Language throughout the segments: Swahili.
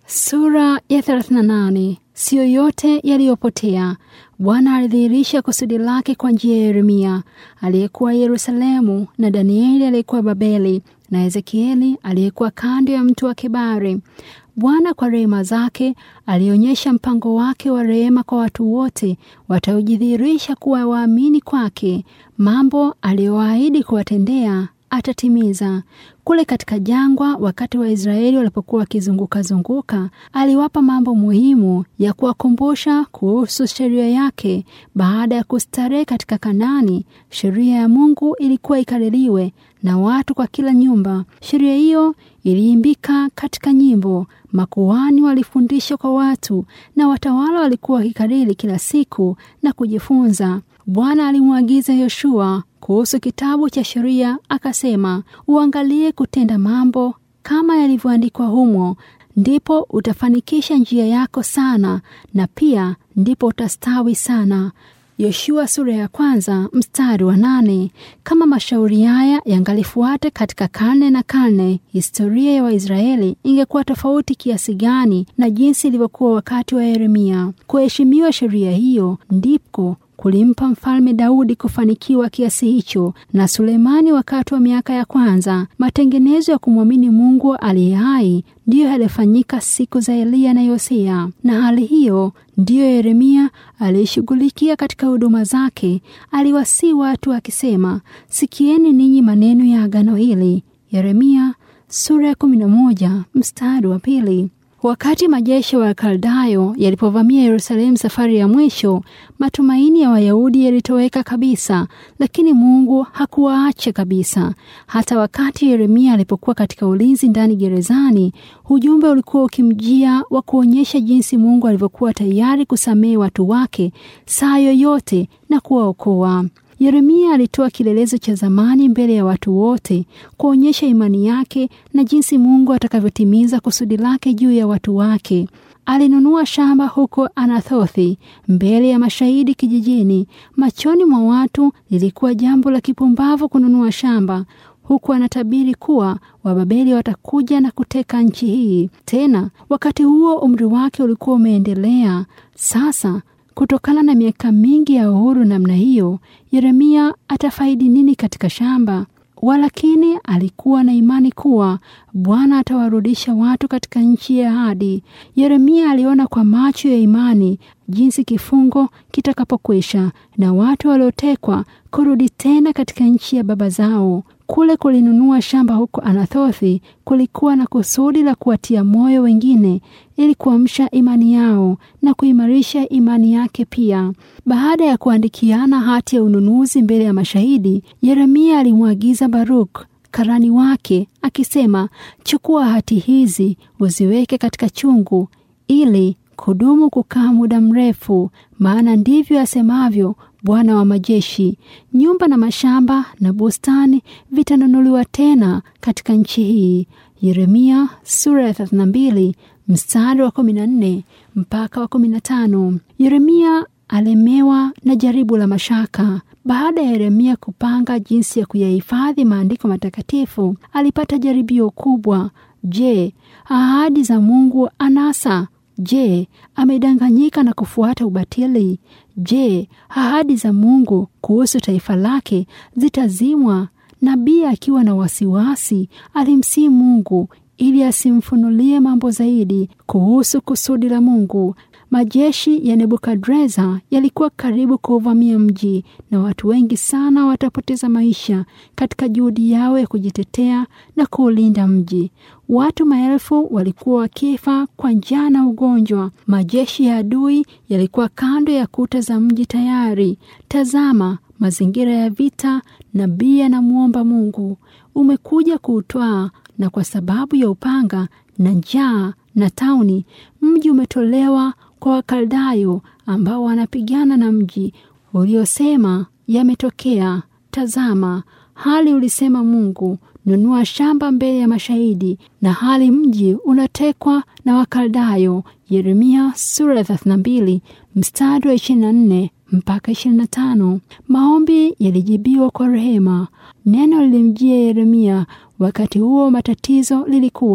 Sura ya 38. Siyo yote yaliyopotea. Bwana alidhihirisha kusudi lake kwa njia ya Yeremia aliyekuwa Yerusalemu, na Danieli aliyekuwa Babeli, na Ezekieli aliyekuwa kando ya mtu wa Kebari. Bwana kwa rehema zake alionyesha mpango wake wa rehema kwa watu wote wataojidhihirisha kuwa waamini kwake. Mambo aliyoahidi kuwatendea atatimiza. Kule katika jangwa, wakati Waisraeli walipokuwa wakizunguka zunguka, aliwapa mambo muhimu ya kuwakumbusha kuhusu sheria yake. Baada ya kustarehe katika Kanani, sheria ya Mungu ilikuwa ikaririwe na watu kwa kila nyumba. Sheria hiyo iliimbika katika nyimbo, makuhani walifundisha kwa watu, na watawala walikuwa wakikariri kila siku na kujifunza. Bwana alimwagiza Yoshua kuhusu kitabu cha sheria, akasema, uangalie kutenda mambo kama yalivyoandikwa humo, ndipo utafanikisha njia yako sana, na pia ndipo utastawi sana. Yoshua sura ya kwanza mstari wa nane. Kama mashauri haya yangalifuata katika karne na karne, historia ya Waisraeli ingekuwa tofauti kiasi gani na jinsi ilivyokuwa wakati wa Yeremia. Kuheshimiwa sheria hiyo ndiko kulimpa mfalme Daudi kufanikiwa kiasi hicho, na Sulemani wakati wa miaka ya kwanza. Matengenezo ya kumwamini Mungu aliye hai ndiyo yalifanyika siku za Eliya na Yosia, na hali hiyo ndiyo Yeremia aliyeshughulikia katika huduma zake. Aliwasii watu akisema, sikieni ninyi maneno ya agano hili. Yeremia sura ya kumi na moja mstari wa pili. Wakati majeshi wa Kaldayo yalipovamia Yerusalemu safari ya mwisho, matumaini ya Wayahudi yalitoweka kabisa, lakini Mungu hakuwaacha kabisa. Hata wakati Yeremia alipokuwa katika ulinzi ndani gerezani, ujumbe ulikuwa ukimjia wa kuonyesha jinsi Mungu alivyokuwa tayari kusamehe watu wake saa yoyote na kuwaokoa. Yeremia alitoa kielelezo cha zamani mbele ya watu wote kuonyesha imani yake na jinsi Mungu atakavyotimiza kusudi lake juu ya watu wake. Alinunua shamba huko Anathothi mbele ya mashahidi kijijini. Machoni mwa watu lilikuwa jambo la kipumbavu kununua shamba, huku anatabiri kuwa Wababeli watakuja na kuteka nchi hii. Tena wakati huo umri wake ulikuwa umeendelea. Sasa kutokana na miaka mingi ya uhuru namna hiyo, Yeremia atafaidi nini katika shamba? Walakini alikuwa na imani kuwa Bwana atawarudisha watu katika nchi ya ahadi. Yeremia aliona kwa macho ya imani jinsi kifungo kitakapokwisha na watu waliotekwa kurudi tena katika nchi ya baba zao. Kule kulinunua shamba huko Anathothi kulikuwa na kusudi la kuwatia moyo wengine ili kuamsha imani yao na kuimarisha imani yake pia. Baada ya kuandikiana hati ya ununuzi mbele ya mashahidi, Yeremia alimwagiza Baruk karani wake akisema, chukua hati hizi uziweke katika chungu ili kudumu kukaa muda mrefu, maana ndivyo asemavyo Bwana wa majeshi, nyumba na mashamba na bustani vitanunuliwa tena katika nchi hii. Yeremia sura ya 32 mstari wa 14 mpaka wa 15. Yeremia alemewa na jaribu la mashaka. Baada ya Yeremia kupanga jinsi ya kuyahifadhi maandiko matakatifu, alipata jaribio kubwa. Je, ahadi za Mungu anasa? Je, amedanganyika na kufuata ubatili? Je, ahadi za Mungu kuhusu taifa lake zitazimwa? Nabii akiwa na wasiwasi alimsihi Mungu ili asimfunulie mambo zaidi kuhusu kusudi la Mungu. Majeshi ya Nebukadreza yalikuwa karibu kuuvamia mji na watu wengi sana watapoteza maisha katika juhudi yao ya kujitetea na kuulinda mji. Watu maelfu walikuwa wakifa kwa njaa na ugonjwa. Majeshi ya adui yalikuwa kando ya kuta za mji tayari. Tazama mazingira ya vita. Nabii anamwomba Mungu, umekuja kuutwaa, na kwa sababu ya upanga na njaa na tauni, mji umetolewa kwa Wakaldayo ambao wanapigana na mji uliosema yametokea. Tazama, hali ulisema Mungu, nunua shamba mbele ya mashahidi, na hali mji unatekwa na Wakaldayo. Yeremia sura ya 32 mstari wa 24 mpaka 25. Maombi yalijibiwa kwa rehema. Neno lilimjia Yeremia wakati huo matatizo lilikuwa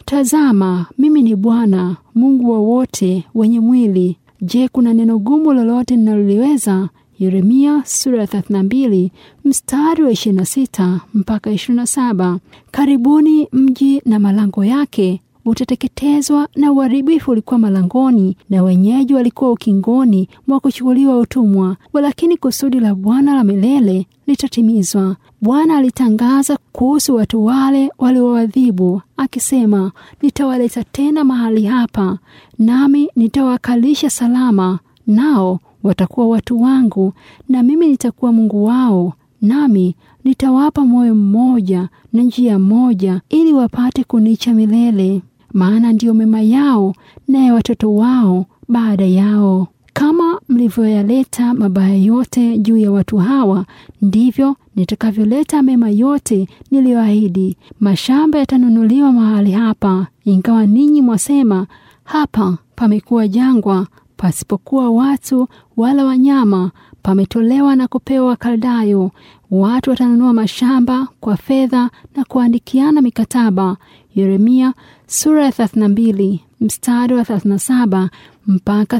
Tazama, mimi ni Bwana Mungu wa wote wenye mwili. Je, kuna neno gumu lolote ninaloliweza? Yeremia sura ya 32 mstari wa 26 mpaka 27. Karibuni mji na malango yake utateketezwa na uharibifu ulikuwa malangoni na wenyeji walikuwa ukingoni mwa kuchukuliwa utumwa, walakini kusudi la Bwana la milele litatimizwa. Bwana alitangaza kuhusu watu wale waliowadhibu akisema, nitawaleta tena mahali hapa, nami nitawakalisha salama, nao watakuwa watu wangu, na mimi nitakuwa Mungu wao, nami nitawapa moyo mmoja na njia moja, ili wapate kunicha milele maana ndiyo mema yao na ya watoto wao baada yao. Kama mlivyoyaleta mabaya yote juu ya watu hawa, ndivyo nitakavyoleta mema yote niliyoahidi. Mashamba yatanunuliwa mahali hapa, ingawa ninyi mwasema, hapa pamekuwa jangwa, pasipokuwa watu wala wanyama, pametolewa na kupewa Wakaldayo. Watu watanunua mashamba kwa fedha na kuandikiana mikataba. Yeremia sura ya 32 mstari wa 37 mpaka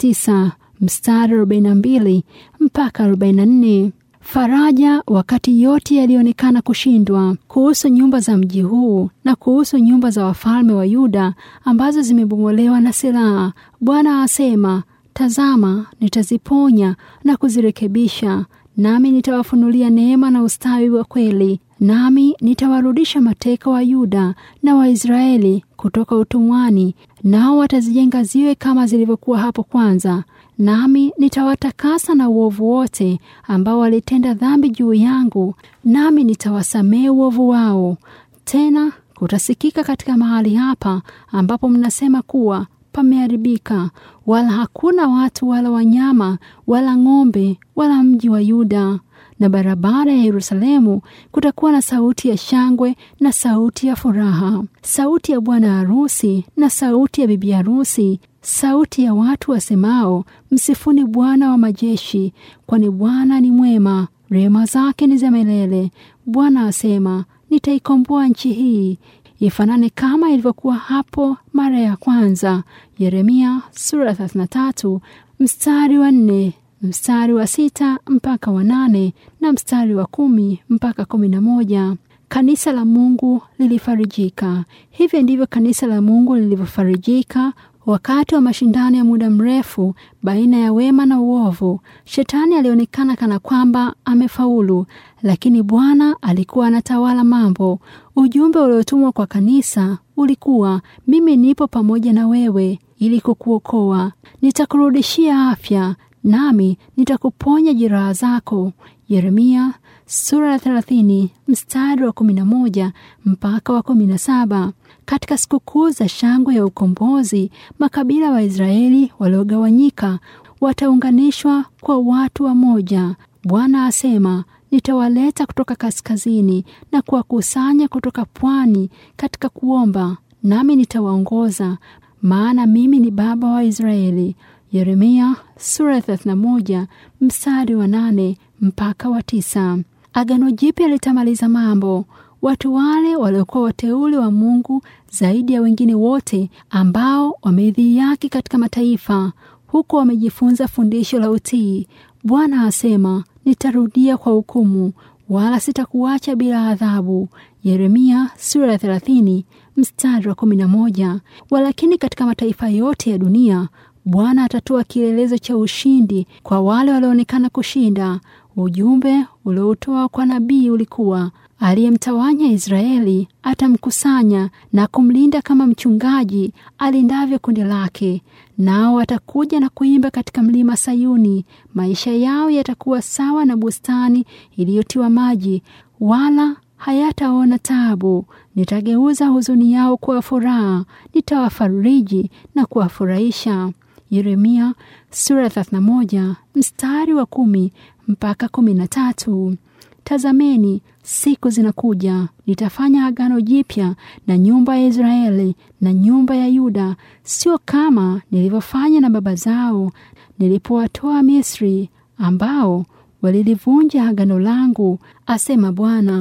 39 mstari wa 42 mpaka 44. Faraja wakati yote yalionekana kushindwa kuhusu nyumba za mji huu na kuhusu nyumba za wafalme wa Yuda ambazo zimebomolewa na silaha. Bwana asema, tazama, nitaziponya na kuzirekebisha, nami nitawafunulia neema na ustawi wa kweli nami nitawarudisha mateka wa Yuda na Waisraeli kutoka utumwani, nao watazijenga ziwe kama zilivyokuwa hapo kwanza. Nami nitawatakasa na uovu wote ambao walitenda dhambi juu yangu, nami nitawasamehe uovu wao. Tena kutasikika katika mahali hapa ambapo mnasema kuwa pameharibika, wala hakuna watu wala wanyama wala ng'ombe wala mji wa Yuda na barabara ya Yerusalemu kutakuwa na sauti ya shangwe na sauti ya furaha, sauti ya bwana harusi na sauti ya bibi harusi, sauti ya watu wasemao, msifuni Bwana wa majeshi, kwani Bwana ni mwema, rehema zake ni za milele. Bwana asema, nitaikomboa nchi hii ifanane kama ilivyokuwa hapo mara ya kwanza. Yeremia sura 33 mstari wa nne mstari wa sita mpaka wa nane na mstari wa kumi mpaka kumi na moja. Kanisa la Mungu lilifarijika. Hivyo ndivyo kanisa la Mungu lilivyofarijika wakati wa mashindano ya muda mrefu baina ya wema na uovu. Shetani alionekana kana kwamba amefaulu, lakini Bwana alikuwa anatawala mambo. Ujumbe uliotumwa kwa kanisa ulikuwa, mimi nipo pamoja na wewe ili kukuokoa, nitakurudishia afya nami nitakuponya jeraha zako. Yeremia sura ya 30 mstari wa 11 mpaka wa 17. Katika sikukuu za shangwe ya ukombozi, makabila wa Israeli waliogawanyika wataunganishwa kwa watu wa moja. Bwana asema, nitawaleta kutoka kaskazini na kuwakusanya kutoka pwani katika kuomba, nami nitawaongoza, maana mimi ni baba wa Israeli. Yeremia sura ya 31 mstari wa nane mpaka wa tisa. Agano Jipya litamaliza mambo. Watu wale waliokuwa wateule wa Mungu zaidi ya wengine wote, ambao wameidhihaki katika mataifa, huku wamejifunza fundisho la utii. Bwana asema, nitarudia kwa hukumu, wala sitakuacha bila adhabu. Yeremia sura ya 30 mstari wa 11. Walakini katika mataifa yote ya dunia Bwana atatoa kielelezo cha ushindi kwa wale walioonekana kushinda. Ujumbe uliotoa kwa nabii ulikuwa, aliyemtawanya Israeli atamkusanya na kumlinda kama mchungaji alindavyo kundi lake. Nao watakuja na kuimba katika mlima Sayuni. Maisha yao yatakuwa sawa na bustani iliyotiwa maji, wala hayataona taabu. Nitageuza huzuni yao kuwa furaha, nitawafariji na kuwafurahisha. Yeremia sura ya 31 mstari wa kumi mpaka kumi na tatu. Tazameni, siku zinakuja, nitafanya agano jipya na nyumba ya Israeli na nyumba ya Yuda, sio kama nilivyofanya na baba zao nilipowatoa Misri, ambao walilivunja agano langu, asema Bwana.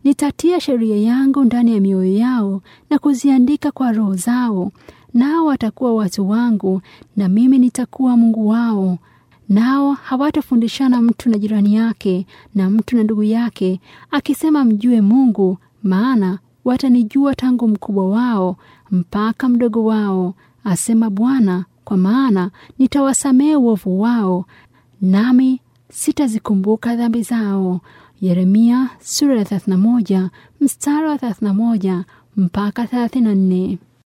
Nitatia sheria yangu ndani ya mioyo yao na kuziandika kwa roho zao, nao watakuwa watu wangu na mimi nitakuwa Mungu wao. Nao hawatafundishana mtu na jirani yake na mtu na ndugu yake, akisema mjue Mungu, maana watanijua tangu mkubwa wao mpaka mdogo wao, asema Bwana, kwa maana nitawasamehe uovu wao, nami sitazikumbuka dhambi zao. Yeremia sura ya 31 mstari wa 31 mpaka 34.